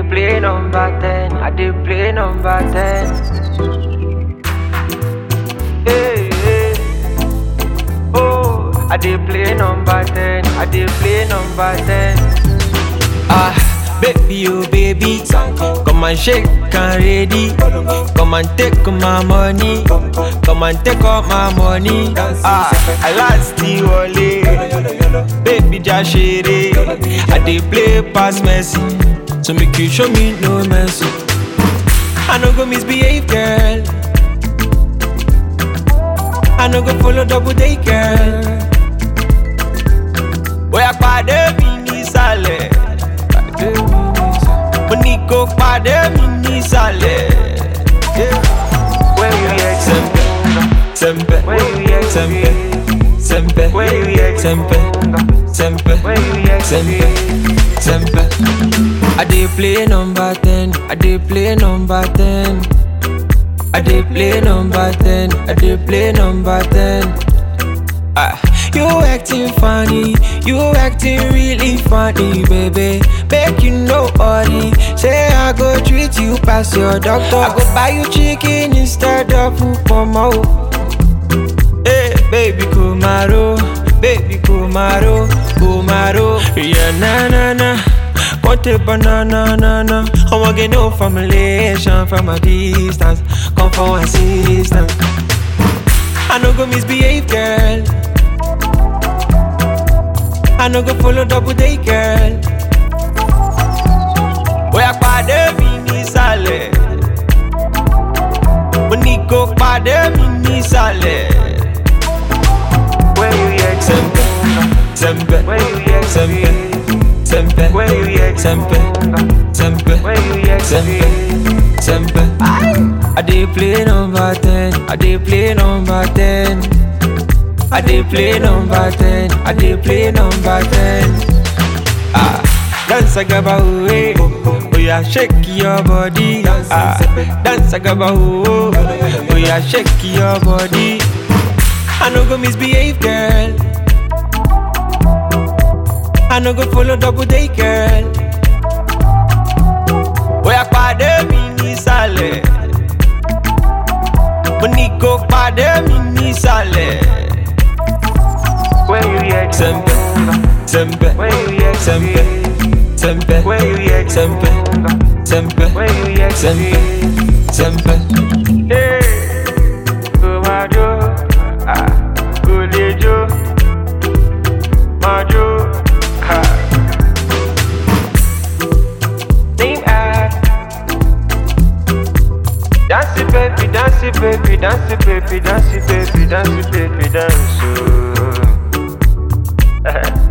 play number 10. I dey play number 10. Hey, hey. Oh, I dey play number 10. I dey play number 10. Ah, baby, oh baby, come and shake and ready. Come and take my money, come and take all my money. Ah, I last the wale, baby, just share I dey play pass Messi, so make you show me no mercy. I no go misbehave, girl. I no go follow double day, girl. Bóyá pàdé mi nísàlẹ̀. Mo ní kó pàdé mi nísàlẹ̀. Where you at? Sẹ́mpẹ̀, sẹ́mpẹ̀, Where you at? sẹ́mpẹ̀, sẹ́mpẹ̀, Where you at? sẹ́mpẹ̀, sẹ́mpẹ̀, Where you at? sẹ́mpẹ̀, sẹ́mpẹ̀. I dey play number ten, I dey play number ten. I dey play number ten, I dey play number ten. Ah, you acting funny, you acting really funny, baby. Make you know body. Say I go treat you past your doctor. I go buy you chicken instead of upomo. Hey, baby Kumaro, baby Kumaro, Kumaro. Yeah, na na na. Want a banana, na na. I want get no formulation from a distance. Come for assistance. I no go misbehave, girl. I no go follow double day, girl. Bóyá pàdé mi nísàlẹ̀. Mo ní kó pàdé mi nísàlẹ̀. Where you at? Sẹ́mpẹ̀, sẹ́mpẹ̀, Where you at? sẹ́mpẹ̀, sẹ́mpẹ̀, Where you at? sẹ́mpẹ̀, sẹ́mpẹ̀, Where you at? sẹ́mpẹ̀, sẹ́mpẹ̀. I dey play number ten, I dey play number ten. I dey play number ten, I dey play number ten. Ah, dance agaba owe, oh yeah, shake your body. Ah, dance agaba oh, oh yeah, shake your body. I no go misbehave, girl. I no go follow double day, girl. Bóyá pàdé mi nísàlẹ̀. Mo ní kó pàdé mi nísàlẹ̀. Where you at? Sẹ́mpẹ̀, sẹ́mpẹ̀, Where you at? sẹ́mpẹ̀, sẹ́mpẹ̀, Where you at? sẹ́mpẹ̀, sẹ́mpẹ̀, Where you at? sẹ́mpẹ̀, sẹ́mpẹ̀. Hey, kò máa jó, ah, kò lè jó, máa jó, ah. Name app. Dance it, baby, dance it, baby, dance it, baby, dance it, baby, dance it, baby, dance. oh.